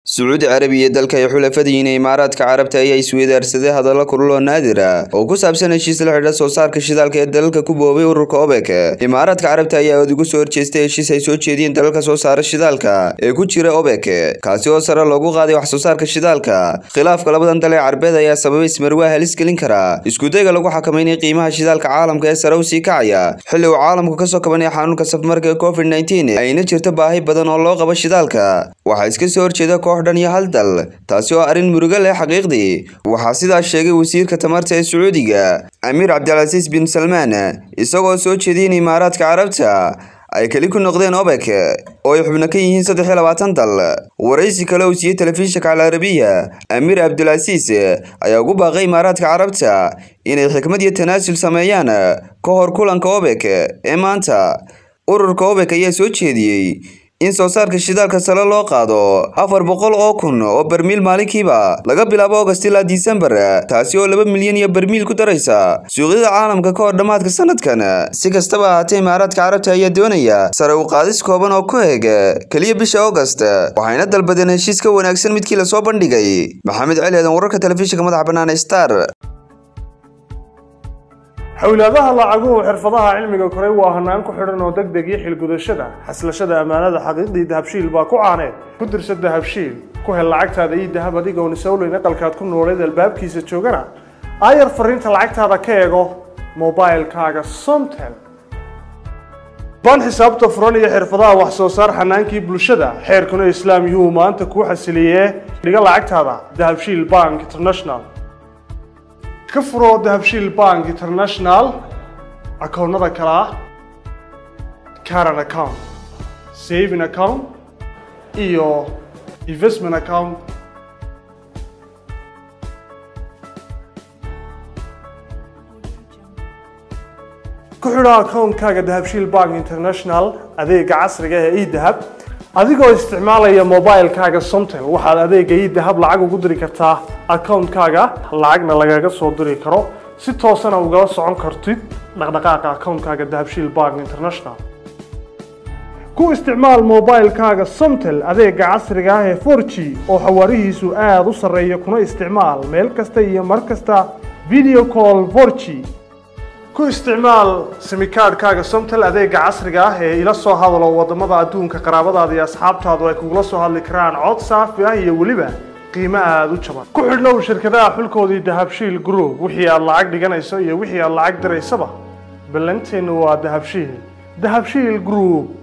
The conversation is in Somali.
sacuudi carabiya dalka ay xulafadiyiin ee imaaraadka carabta ayaa isweydaarsaday hadallo kulul oo naadir ah oo ku saabsan heshiis la xidha soo saarka shidaalka ee dalalka ku boobay ururka obek imaaraadka carabta ayaa aad ugu soo horjeestay heshiis ay soo jeediyeen dalalka soo saara shidaalka ee ku jira obek kaasi oo sare loogu qaaday wax soo saarka shidaalka khilaafka labadan dal ee carbeed ayaa sababay ismarwaa halis gelin kara iskudayga lagu xakameynaya qiimaha shidaalka caalamka ee sare u sii kacaya xilli uu caalamku kasoo kabanaya xanuunka safmarka ee covid nteen ayna jirto baahi badan oo loo qabo shidaalka waxaa iska soo horjeeda koox dhan iyo hal dal taasi oo arrin murugo leh xaqiiqdii waxaa sidaas sheegay wasiirka tamarta ee sacuudiga amiir cabdilcasiis bin salmaan isagoo soo jeediyay in imaaraadka carabta ay keli ku noqdeen obek oo ay xubno ka yihiin saddex iyo labaatan dal waraysi kale uu siiyey telefishinka alcarabiya amiir cabdilcasiis ayaa ugu baaqay imaaraadka carabta inay xikmad iyo tanaasul sameeyaan ka hor kulanka obek ee maanta ururka obek ayaa soo jeediyey in soo saarka shidaalka sare loo qaado afar boqol oo kun oo barmiil maalinkiiba laga bilaabo august ilaa disembar taasi oo laba milyan iyo barmiil ku daraysa suuqyada caalamka ka hor dhammaadka sanadkan si kastaba ahaatee imaaraadka carabta ayaa doonaya sare u qaadis kooban oo ku eg keliya bisha august waxayna dalbadeen heshiis ka wanaagsan midkii lasoo bandhigay maxamed celi eedan wararka telefishinka madaxa bannaan star xowlaadaha lacaguhu xirfadaha cilmiga koray waa hanaan ku xidhan oo deg deg iyo xilgudashada xaslashada ammaanada xaqiiqdii dahabshiil baa ku caaneed ku dirsa dahabshiil ku hel lacagtaada iyo dahab adigoon isowleyn aqalkaad ku nooleed albaabkiisa joogana aayar fariinta lacagtaada ka eego mobilkaaga somtel baan xisaabta furan iyo xirfadaha wax soo saar xanaankii bulshada xeerkuna islaam yuhu maanta kuu xasiliyee dhiga lacagtaada dahabshiil bank international ka furo dahabshiil bank international akoonnada kale ah caran account saving account iyo investment account ku xidho akoonkaaga dahabshiil bank international adeega casriga ee edahab adigoo isticmaalaya mobilkaaga somtel waxaad adeega idahab lacag ugu diri kartaa akoonkaaga lacagna lagaga soo diri karo si toosana ugala socon kartid dhaqdhaqaaqa akoonkaaga dahabshiil bank international ku isticmaal mobilkaaga somtel adeega casriga ah ee for g oo xawaarihiisu aada u sarreeya kuna isticmaal meel kasta iyo mar kasta video call for g ku isticmaal simikaadhkaaga somtel adeega casriga ah ee ila soo hadalo wadamada adduunka qaraabadaada iyo asxaabtaadu ay kugula soo hadli karaan cod saafi ah iyo weliba qiimo aada u jaban ku xidhnow shirkadaha xulkoodii dahabshiil group wixii aad lacag dhiganayso iyo wixii aad lacag diraysaba ballanteennu waa dahabshiil dahabshiil group